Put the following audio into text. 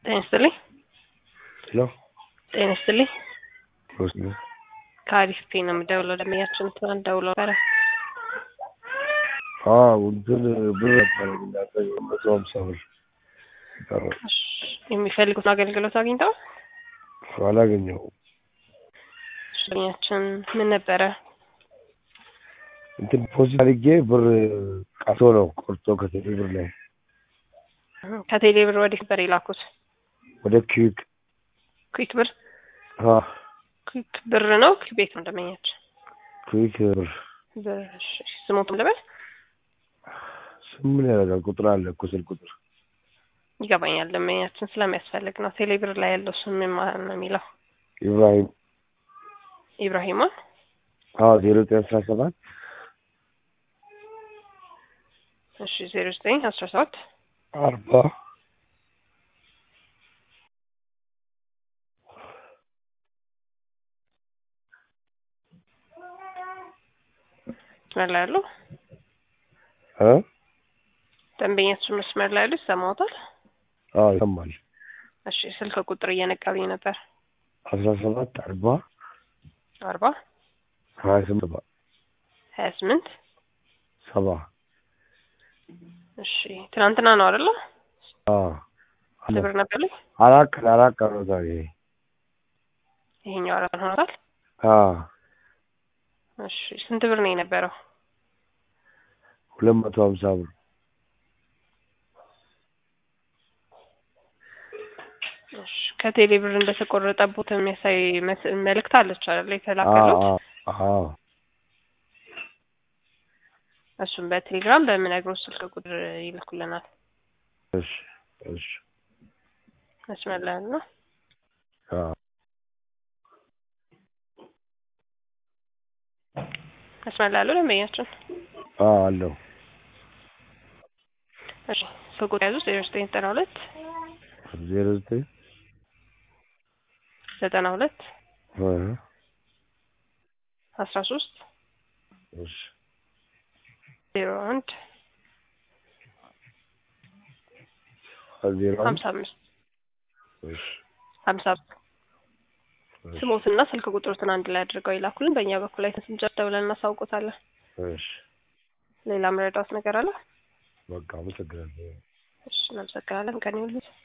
ጤና ይስጥልኝ። ሄሎ ጤና ይስጥልኝ። ሮስ ነው። ከአሪፍ ፔ ነው የምደውለው። ደንበኛችን ትናንት ደውለው ነበረ። አዎ እንትን ብር ነበረ እናንተ መቶ ሀምሳ ብር ቀረ እሺ፣ የሚፈልጉትን አገልግሎት አግኝተው አላገኘሁም። ደንበኛችን ምን ነበረ? እንትን ፖዚት አድርጌ ብር ቀርቶ ነው ቆርጦ ከቴሌ ብር ላይ ከቴሌ ብር ወዴት ነበር የላኩት? ወደ ኪዊክ ኩዊክ ብር አ ኩዊክ ብር ነው ኩዊክ ቤት ነው ደንበኛችን ኪዊክ ብር ብር። እሺ፣ ስሞቱን ልበል ስም ምን ያደርጋል? ቁጥር አለ እኮ ስልክ ቁጥር ይገባኛል። ደንበኛችን ስለሚያስፈልግ ነው። ቴሌ ብር ላይ ያለው ስም ምን ማለት ነው የሚለው ኢብራሂም ኢብራሂማ አዎ ዜሮ ዘጠኝ አስራ ሰባት እሺ፣ ዜሮ ዘጠኝ አስራ ሰባት አርባ መስመር ላይ ያለው እ ደንበኛችን መስመር ላይ ያለው ይሰማዎታል? አዎ ይሰማል። እሺ፣ ስልክ ቁጥር እየነቀሉኝ ነበር። አስራ ሰባት አርባ አርባ ሀያ ስምንት ሰባ ሀያ ስምንት ሰባ እሺ፣ ትናንትና ነው አይደለ? አዎ አለ። ብር ነበርልኝ። አራት ቀን አራት ቀን ነው ዛሬ። ይሄኛው አራት ሆኖታል። አዎ እሺ፣ ስንት ብር ነው የነበረው? ሁለት መቶ ሀምሳ ብር እሺ፣ ከቴሌ ብር እንደተቆረጠቦት የሚያሳይ መስ- መልእክት አለች አይደል? አዎ የተላከሉት አዎ እሱም በቴሌግራም በምነግሮት ስልክ ቁጥር ይልኩልናል። እሺ እሺ መስመር ላይ ነው። አዎ መስመር ላይ ያለው ደንበኛችን። አዎ አለው እሺ፣ ስልክ ቁጥር ያዙ ዜሮ ዘጠኝ ዘጠና ሁለት ዜሮ ዘጠኝ ዘጠና ሁለት እ አስራ ሶስት እሺ ዜሮ አንድ ዜሮ አንድ ሀምሳ አምስት እሺ ሀምሳ እሺ ስሞትና ስልክ ቁጥሮትን አንድ ላይ አድርገው ይላኩልን። በእኛ በኩል ላይ ስንጨርስ ደውለን እናሳውቆታለን። እሺ ሌላ መረዳት ነገር አለ? በቃ አመሰግናለሁ። እሺ፣ እናመሰግናለን። ቀን ይሁንልዎት።